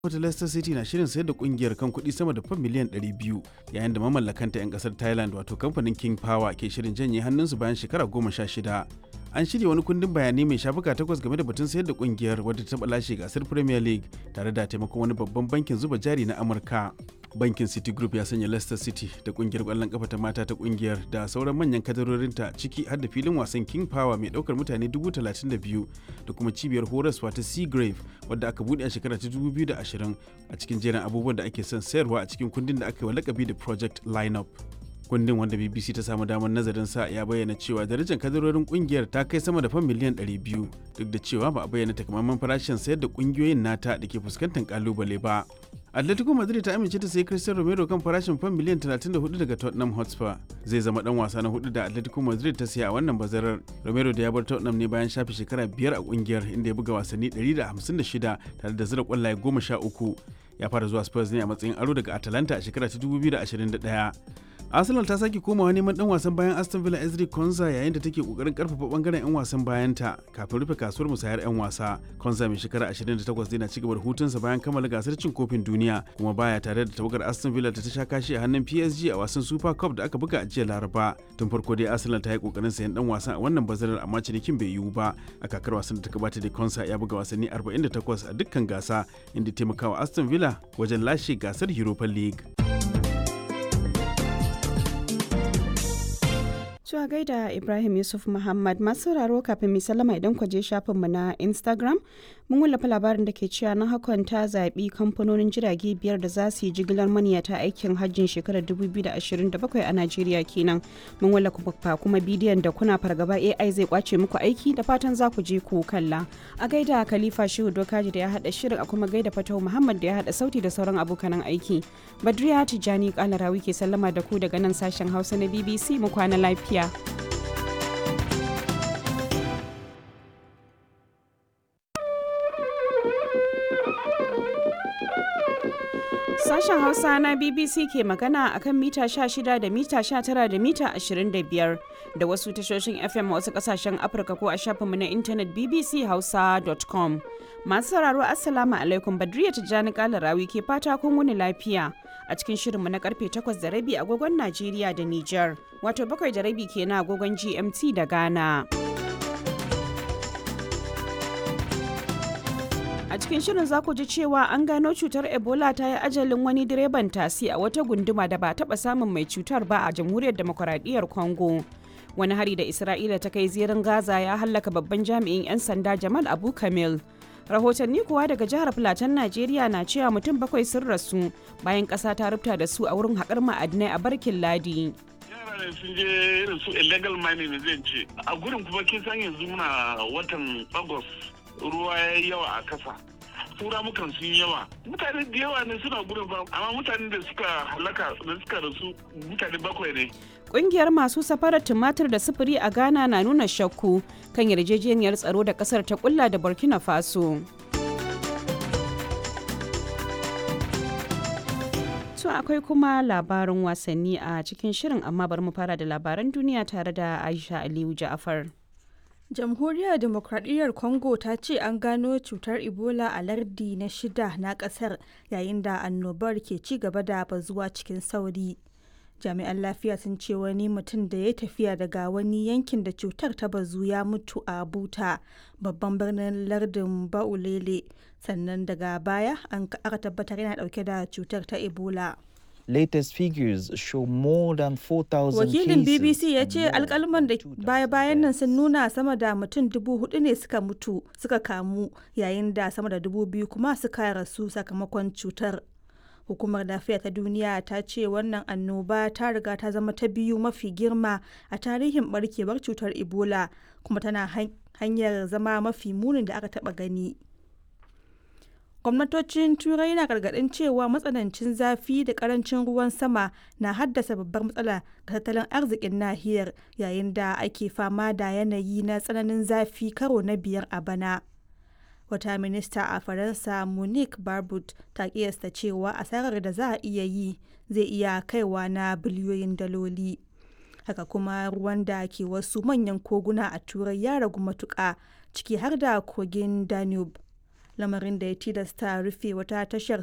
wata Leicester City na shirin sayar da kungiyar kan kuɗi sama da fan miliyan 200 yayin da mamallakanta 'yan ƙasar Thailand wato kamfanin King Power ke shirin janye hannunsu bayan shekara goma sha shida. An shirya wani kundin bayanai mai shafuka takwas game da batun sayar da kungiyar wadda ta lashe gasar Premier League tare da taimakon wani babban bankin zuba jari na Amurka. Bankin City Group ya sanya Leicester City da kungiyar ƙwallon kafa ta mata ta kungiyar da sauran manyan kadarorinta ciki har da filin wasan King Power mai ɗaukar mutane 32,000 da kuma cibiyar horaswa ta Seagrave wadda aka buɗe a shekara ta 2020 a cikin jerin abubuwan da ake son sayarwa a cikin kundin da aka yi wa lakabi da Project Lineup. kundin wanda bbc ta samu damar nazarin sa ya bayyana cewa darajar kadarorin kungiyar ta kai sama da fan miliyan 200 duk da cewa ba a bayyana takamaiman farashin sayar da kungiyoyin nata da ke fuskantar kalubale ba atletico madrid ta amince ta sayi cristiano romero kan farashin fan miliyan 34 daga tottenham hotspur zai zama dan wasa na hudu da atletico madrid ta siya a wannan bazarar romero da ya bar tottenham ne bayan shafe shekara biyar a kungiyar inda ya buga wasanni 156 tare da zira kwallaye 13 ya fara zuwa spurs ne a matsayin aro daga atalanta a shekara ta 2021 arsenal ta sake komawa neman dan wasan bayan aston villa ezri konza yayin da take kokarin karfafa bangaren yan wasan bayanta kafin rufe kasuwar musayar yan wasa konza mai shekara 28 zai na cigaba da hutunsa bayan kammala gasar cin kofin duniya kuma baya tare da tawagar aston villa ta sha kashi a hannun psg a wasan super cup da aka buga a jiya laraba tun farko dai arsenal ta yi kokarin sayan dan wasan a wannan bazarar amma cinikin bai yiwu ba a kakar wasan da ta gabata da konsa ya buga wasanni 48 a dukkan gasa inda taimakawa aston villa wajen lashe gasar europa league Zuwa gaida Ibrahim Yusuf Muhammad masu sauraro kafin mai sallama idan kwaje shafinmu na Instagram mun wallafa labarin da ke cewa na hakan ta zaɓi kamfanonin jirage biyar da za su yi jigilar maniyata aikin hajjin shekarar 2027 a Najeriya kenan. Mun wallafa kuma bidiyon da kuna fargaba AI zai kwace muku aiki da fatan za ku je ku kalla. A gaida Khalifa Shehu Dokaji da ya haɗa shirin a kuma gaida Fatau Muhammad da ya haɗa sauti da sauran abokanan aiki. Badriya Tijjani Kalarawi ke sallama da ku daga nan sashen Hausa na BBC mu kwana lafiya. Sashen Hausa na BBC ke magana akan mita 16 da mita 19 da mita 25 da wasu tashoshin FM a wasu kasashen Afirka ko a shafinmu na intanet bbchausa.com. Masu sauraro Assalamu alaikum Badriya Tijjani Kalarawi ke fata kun wuni lafiya a cikin shirinmu na karfe 8 da rabi agogon Najeriya da Nijar, wato bakwai da rabi kenan agogon GMT da Ghana. A cikin shirin za ku ji cewa an gano cutar Ebola ta yi ajalin wani direban tasi a wata gunduma da ba taɓa samun mai cutar ba a jamhuriyar demokuraɗiyyar Congo. Wani hari da Isra'ila ta kai zirin Gaza ya hallaka babban jami'in 'yan sanda Jamal Abu Kamil. Rahotanni kuwa daga jihar Filatan Najeriya na cewa mutum bakwai sun rasu bayan ƙasa ta rubuta da su a wurin haƙar ma'adinai a Barkin Ladi. ne sun je irin su illegal mining zai ce a gurin kuma kin san yanzu muna watan agos ruwa ya yi yawa a kasa tura mukan sun yawa mutane da yawa ne suna gurin ba amma mutane da suka halaka da suka rasu mutane bakwai ne Ƙungiyar masu safarar tumatir da sufuri a Ghana na nuna shakku kan yarjejeniyar tsaro da ƙasar ta kulla da Burkina Faso. To akwai kuma labarin wasanni a cikin shirin amma bari mu fara da labaran duniya tare da Aisha Aliyu Ja'afar. Jamhuriyar Demokradiyyar Congo ta ce an gano cutar Ebola a lardi na shida na kasar yayin da annobar ke ci gaba da bazuwa cikin sauri. Jami'an lafiya sun ce wani mutum da ya tafiya daga wani yankin da cutar ta bazu ya mutu a Buta, babban birnin lardin Baulele, sannan daga baya an aka tabbatar yana dauke da cutar ta Ebola. latest figures show more than 4,000 Wakilin BBC ya ce alkalman da baya-bayan nan sun nuna sama da mutum dubu hudu ne suka mutu suka kamu yayin da sama da dubu biyu kuma suka rasu sakamakon cutar. Hukumar lafiya ta duniya ta ce wannan annoba ta riga ta zama ta biyu mafi girma a tarihin barkewar cutar Ebola kuma tana hanyar zama mafi munin da aka taba gani. gwamnatocin turai na gargadin cewa matsanancin zafi da karancin ruwan sama na haddasa babbar matsala ga tattalin arzikin nahiyar yayin da ake fama da yanayi na tsananin zafi karo na biyar a bana wata minista a faransa monique barbut ta kiyasta cewa asarar da za a iya yi zai iya kaiwa na biliyoyin daloli haka kuma ruwan da ke wasu manyan koguna a turai ya ragu matuka ciki har da kogin danube lamarin da ya tilasta rufe wata tashar